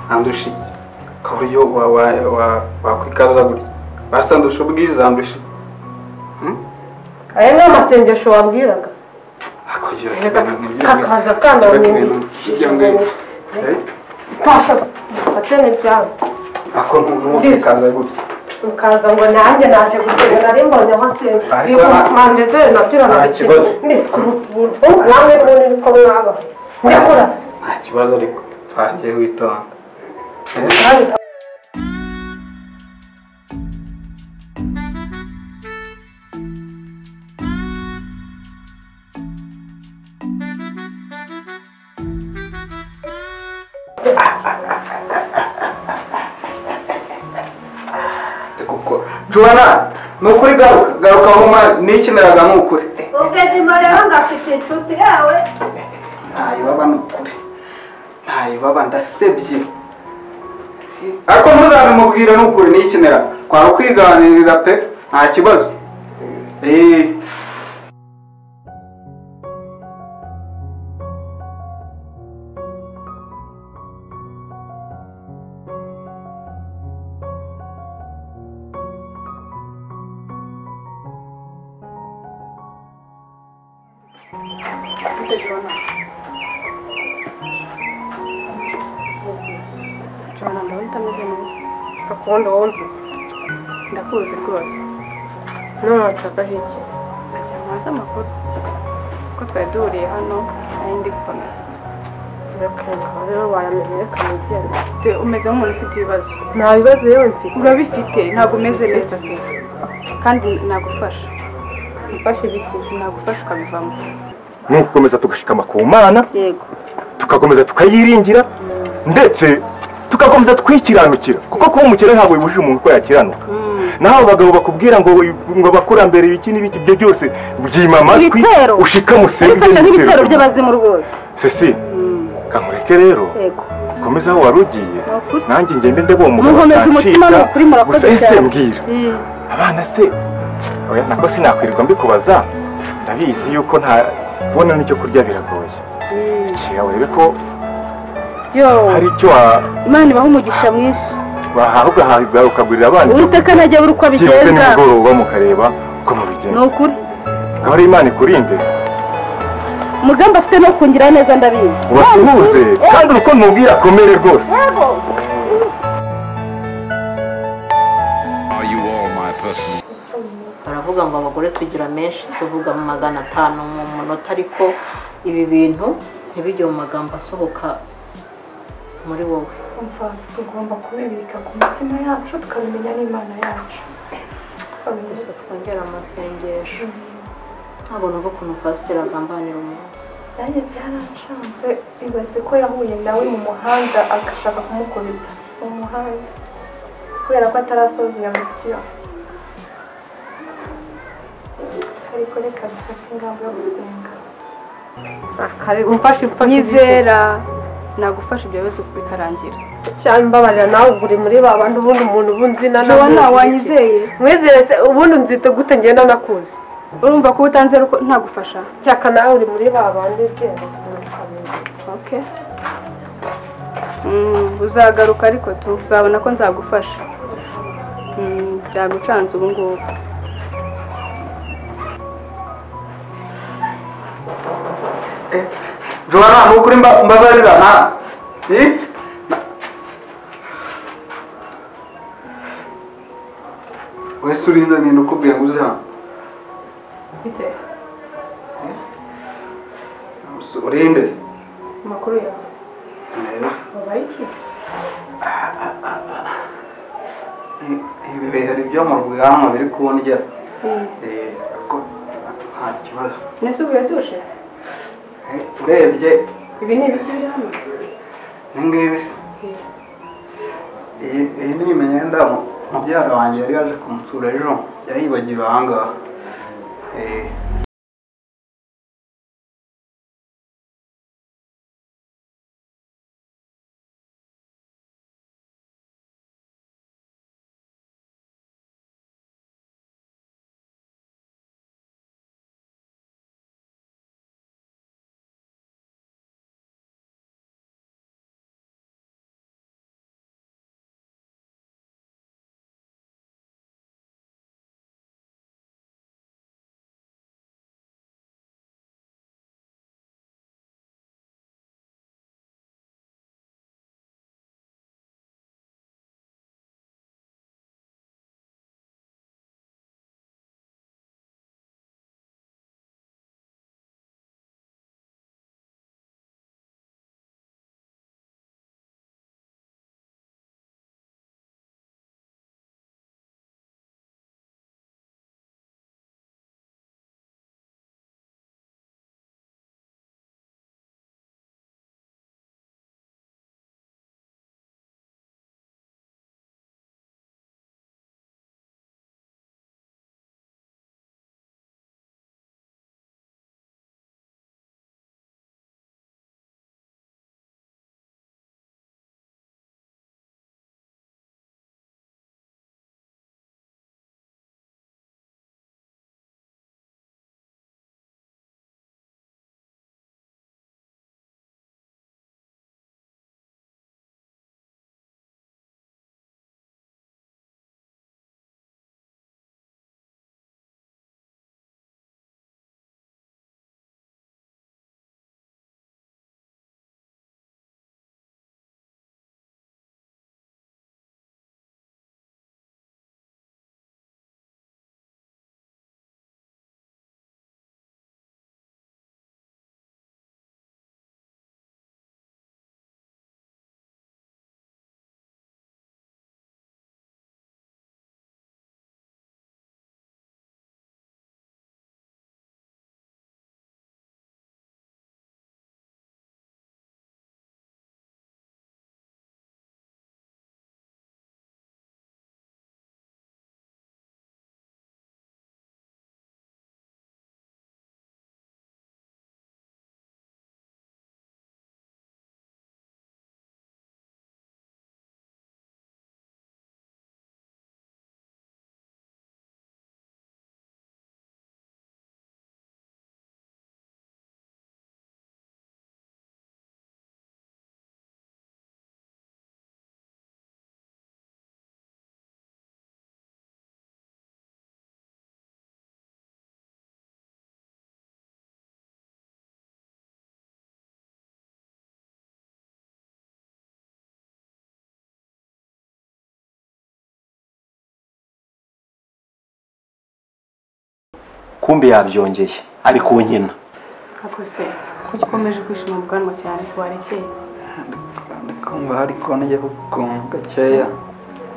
ntandushiye ku buryo wakwikaza gutya basa ndusha ubwiza ndushye aya ni amasengesho wabwiraga akagira kakaza kandi ntasha atene ibyago ako ntukaza gutya ukaza ngo nanjye naje gusenga nari mbonye aho asenga Ariko biba na- mandedere nabyo nta urabikira kibazo. niswe ubu namwe n'ubundi niko mwaba njya kurasa nta kibazo ariko twagiye witonda kandi kuko juwana ni ukuri garuka garuka aho ma- nikiniraga ni ukuri ubwe ndimo rero ngafite inshuti yawe ntayo baba ni ukuri ntayo baba ndasebye ariko ntuzabimubwire ni ukuri nikinira twaba kwiganirira pe nta kibazo eee jona ndabona utameze neza akunda wowe nzuti ndakuzi rwose none wacagaho iki nkagira ngo nkubaze amakuru kuko twari duhuriye hano nari ndi gukomeza reka reka rero waramenye reka mugende Te- umeze nk'umuntu ufite ibibazo nta bibazo yewe mfite urabifite ntabwo umeze neza pe kandi nagufasha mfashe ibiki nagufasha ukabivamo ni ugukomeza tugashikama ku mana yego tugakomeza tukayiringira ndetse tugakomeza twikiranukira kuko kuba umukire ntabwo bibujije umuntu ko yakiranuka naho abo bagabo bakubwira ngo ngo abakurambere ibiki n'ibiki ibyo byose byima amatwi Ibitero. ushikame usenge bifasha nk'ibitero by'abazimu rwose sesi kamureke rero yego ukomeze aho wari ugiye Ni ukuri. nanjye ngende ndebe uwo mugabo Munkomeze umutima, ni ukuri, murakoze gusa ese cyane. mbwira abana se oya nako sinakwirirwa mbikubaza ndabizi yuko nta kubona n'icyo kurya biragoye kera urebe ko yo hari icyo wa- imana ibaha umugisha mwinshi wahaha ugahaha ukagurira abana ibyo uwiteka ntajya abura uko byibutse abigenza nimugoroba mukareba uko ni mubigenza ukuri ngaho rero imana ikurinde umugambi afite no kungira neza ndabizi ubasuhuze kandi urukundo umubwira akomere rwose Are you all my personal? baravuga ngo abagore tugira menshi tuvuga mu magana atanu mu munota ariko ibi bintu ntibijye mu magambo asohoka muri wowe kumva tugomba kubibika ku mitima yacu tukabimenya n'imana yacu gusa twongera amasengesho ntabwo numva ukuntu pasiteri agambanira umuntu nanjye byaranshanze ibaze ko yahuye nawe mu muhanda agashaka kumukubita mu muhanda kubera ko atarasoza iyo misiyo ariko reka dufate ingamba yo gusenga mfashe mfashe ibiki nyizera nagufasha ibyo bibazo bikarangira cyane mbabarira nawe ubwo uri muri ba bandi ubundi umuntu ubu nzina jowani namuzi iki? wanyizeye mwizere se ubundi nzite gute ngenda nakuzi urumva ko utanze ko ntagufasha cyaka nawe uri muri ba bandi bwenge ukamenya. oke uzagaruka ariko tu uzabona ko nzagufasha Mm, byagucanze ubu ngubu juwana ni ukuri mba- mbabarira nta Ii? wese urinda ni ukubwira ngo uze hano bite urinde amakuru yawe wabaye iki ibi bihe hari ibyo mu bwanwa biri kundya Eh, ariko nta kibazo nese ubuye dushe Eh, urebye ibi ni ibiki biri hano ibingibi se iyi iyi ni imyenda mu- mubyara wanjye yari yaje kumusura ejo yayibagiwe ahangaha Eh, kumbe yabyongeye ari kunkina akose kuki ukomeje kwishima ubwanwa cyane warekeye kumva hari konje hukunga gakeya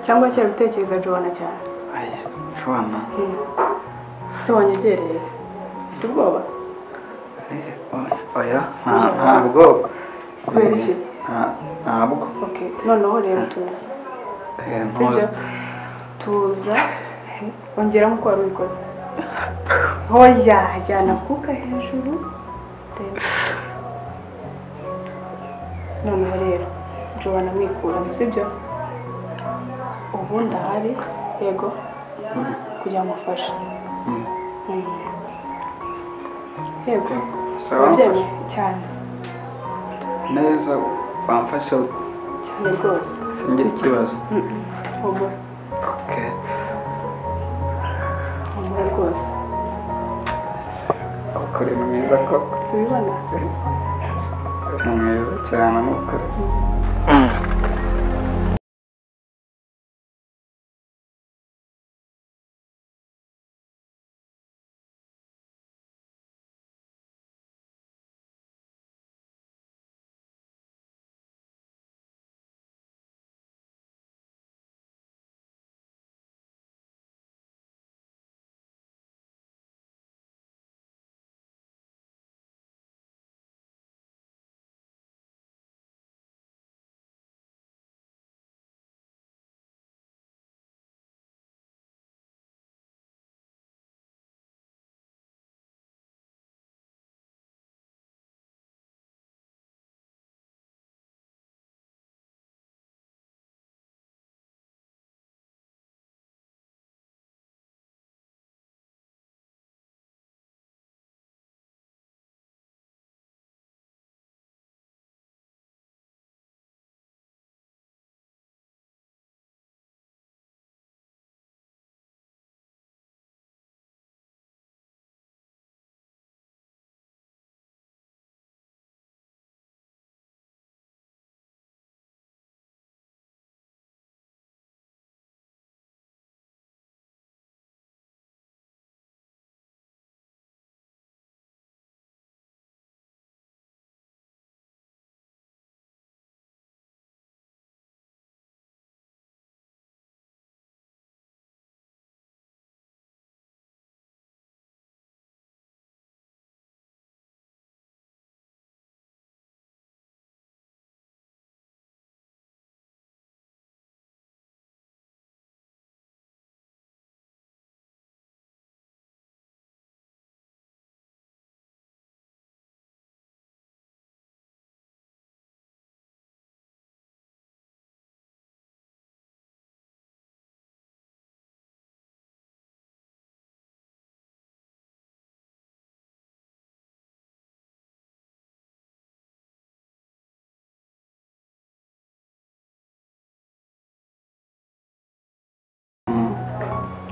cyangwa kera utekereza jowana cyane aya jwana Hmm. se wanyegereye ufite ubwoba eh, oya, oya nta- ntabwo Kubera iki? Eh, nta- ntabwo ok noneho rero tuza Eh, sibyo ntuzi. tuza ongeramo uko wari ubikoze hoya jyana akuka hejuru Then tuza. noneho rero jowana mwikuramo sibyo ubu ndahari yego kugira ngo mufashe Mm. Mm. yego Sawa, wabyemeye cyane neza wamfashe cyane rwose singire ikibazo humura okay. humura rwose ukuri ni mwiza koko subibona ni mwiza cyane nukuri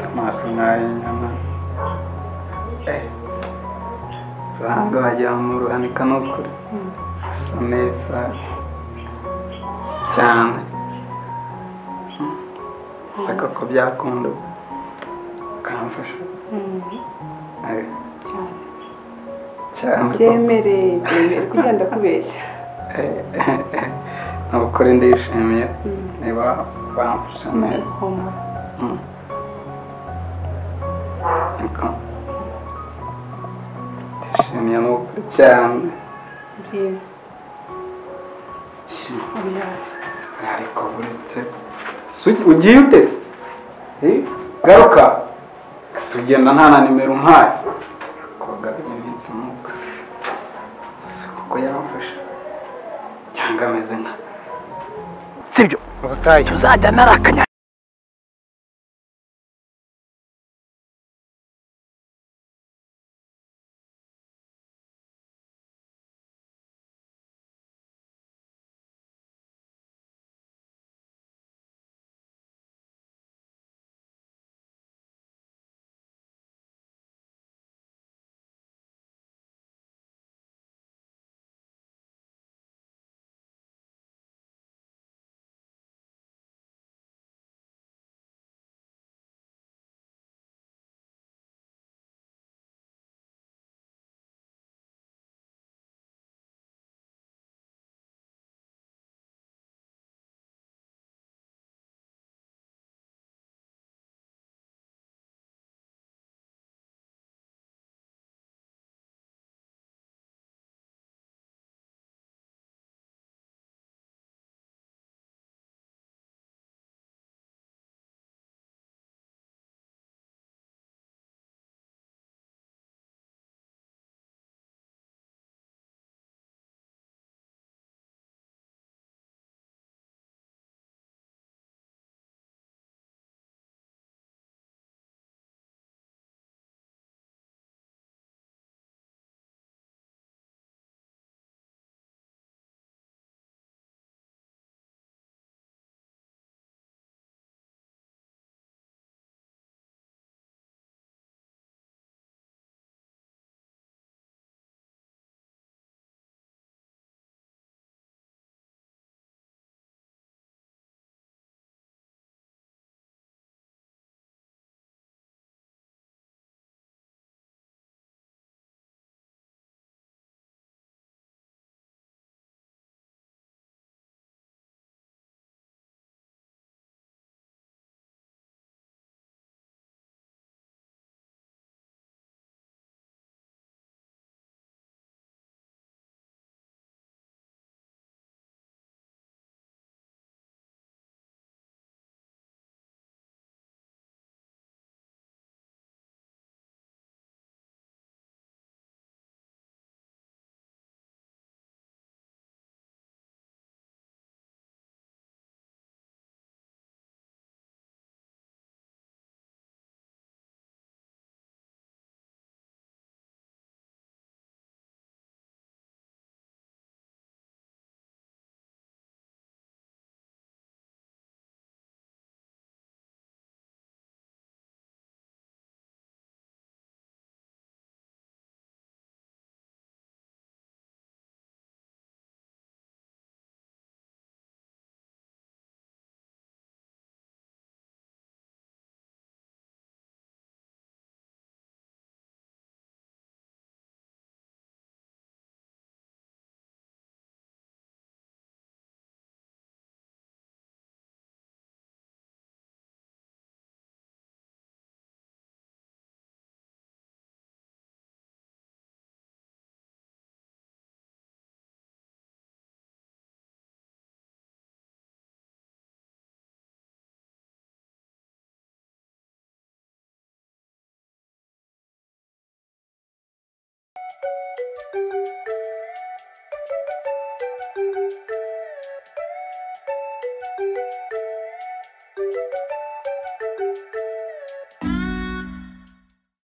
amaso nk'ay'inyana uranga wagira ngo uruhanika ni ukuri asa neza cyane se koko byakunda ukamfasha Eh, cyane cyane byemereye byemere kugenda kubeshya ni ukuri ndishimiye niba wamfasha neza humura Mm. Niko. Ndishimiye ni ukuri cyane byiza Shi, oya ariko buretse Sugi- ugiye ute se? Eh, garuka Se ugenda nta na nimero umpaye kugaruye iminsi nuka ese kuko yamfasha cyangwa ameze nka sibyo ubutayu tuzajya narakanya